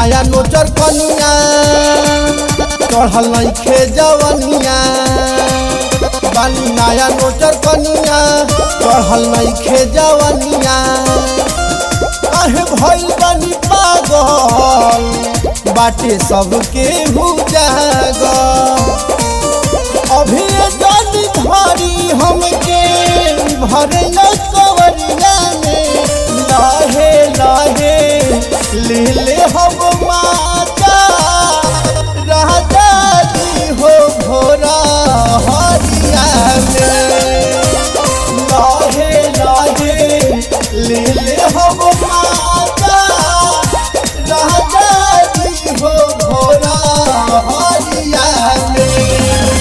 नया नोचर कनिया चढ़ल नइखे जवनिया बानी नया नोचर कनिया चढ़ल नइखे जवनिया काहे भइल बानी पागल बाटे सबके हु जागल अभी जल धरी हमके भरे कवरिया में लाहे लाहे ले ले हम माता राजा जी हो भोरा हरिया में लाहे लाहे ले ले हम माता राजा जी हो भोरा हरिया में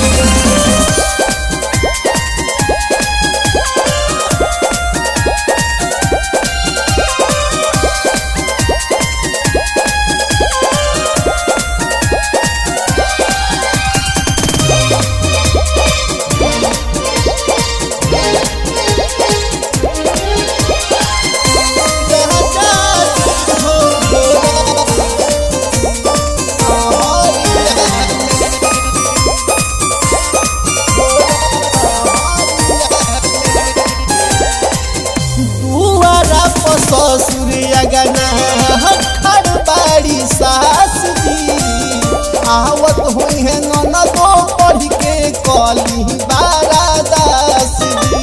दुआरा पर ससुरिया गना खड़ बाड़ी सास दी आवत हुई है ननदो पढ़ के कली बारा दास दी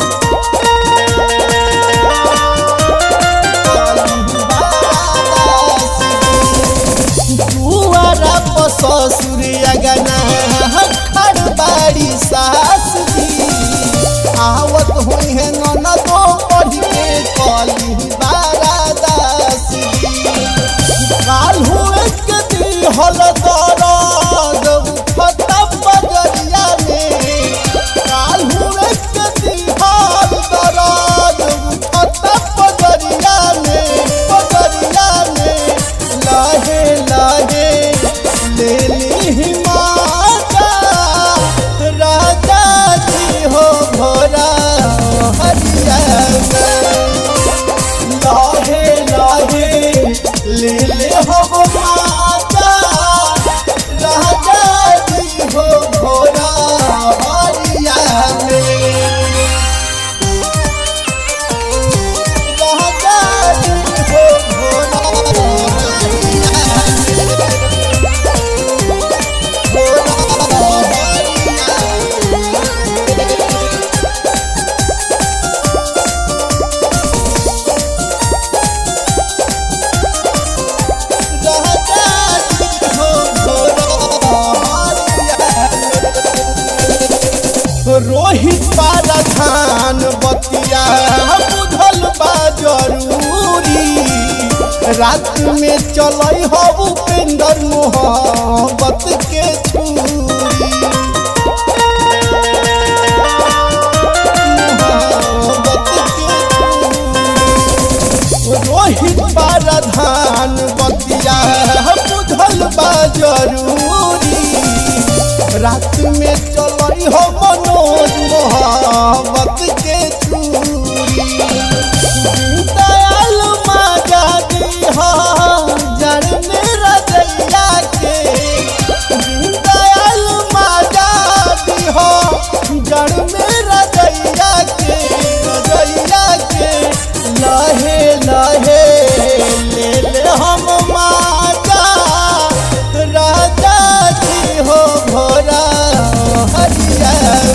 दुआरा पर ससुरिया गना खड़ बाड़ी सास दी आवत हुई है ननदो पढ़ के कली बारा दास काल हुए के दिल हल दर्द उठता बजरिया में काल हुए के दिल हल दर्द उठता बजरिया में बजरिया में लाहे लाहे ले ली माता राजा जी हो भोरा हरिया लाहे लाहे ले ले हो माता राजा जी हो भोरा हरिया राजा जी हो भोरा रोहित पाराधान बतिया बुझल बा जरूरी रात में चलई हो उपेंद्र मोहब्बत के छूरी मोहब्बत के छूरी। रोहित पाराधान बतिया बुझल बा जरूरी रात में चलई हो मनोज मोहब्बत के चूरी दयाल माजा दी हो जड़ मेरा दैया के दयाल माजा दी हो जड़ मेरा दैया के दैया के लहे लहे ले ले हम माजा राजा जी हो भोरा हरिया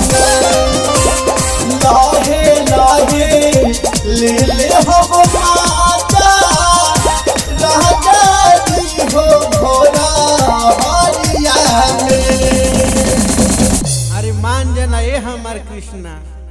लाहे लाहे ले ले हो माता राजा जी हो भोरा हरिया अरे मान जाना ये हमार कृष्णा